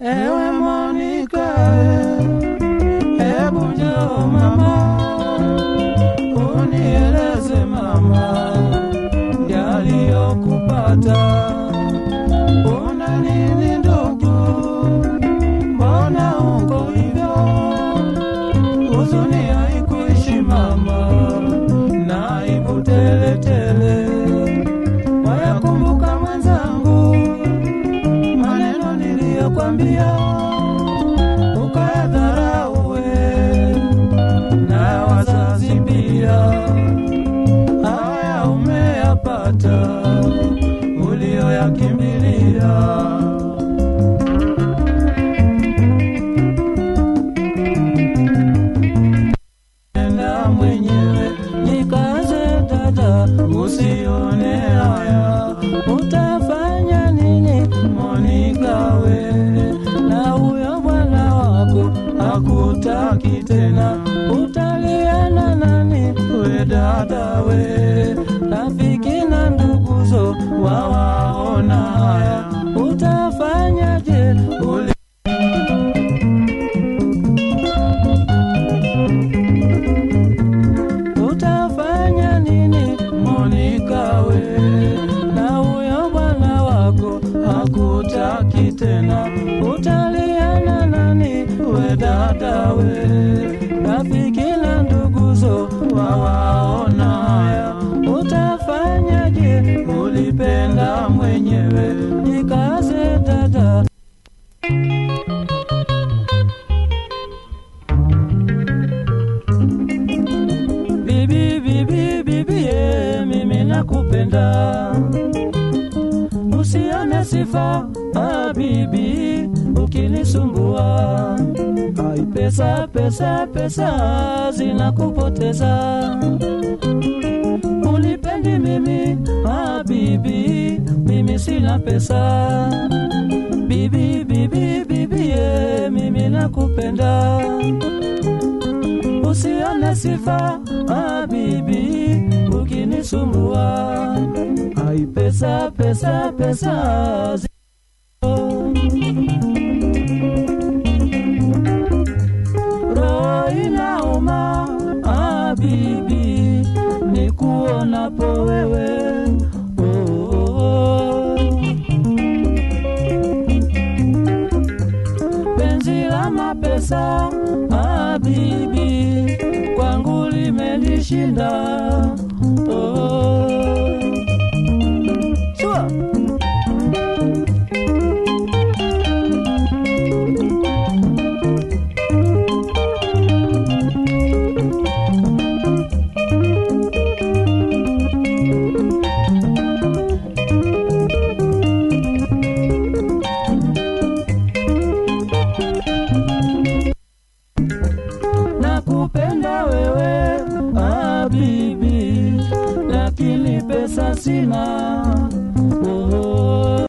Ewe Monica, hebu njoo mama, unieleze mama yaliyokupata. Una nini ndugu, mbona uko hivyo? Huzuni haikuishi mama, na aibu teletele. Wayakumbuka mwenzangu maneno niliyokwambia ukayadharau we na wazazi pia. Haya umeyapata uliyoyakimbilia. Enda mwenyewe jikaze dada, usione haya. Utafanya nini Monika we? Na huyo bwana wako hakutaki tena, utaliana nani we dada we? Rafiki na nduguzo wawaona haya, utafanyaje uli utafanya nini Monika we? Na huyo bwana wako hakutaki tena, utaliana nani we dada we? Rafiki na nduguzo wawaona haya, utafanyaje? Ulipenda mwenyewe, jikaze dada. Bibi, bibi, bibi, ye, mimi nakupenda, usione sifa ah, bibi, ukinisumbua ai, pesa pesa pesa zinakupoteza, unipendi mimi ah, bibi, mimi sina pesa, bibi, bibi, bibi, ye, mimi nakupenda usione sifa ah, bibi ukinisumbua ai pesa pesa pesa zi- roho inauma ah, bibi nikuonapo wewe oh, oh, oh. penzi la mapesa ah, bibi kwangu limenishinda oh. Sure. nakupenda wewe ah, bibi, lakini pesa sina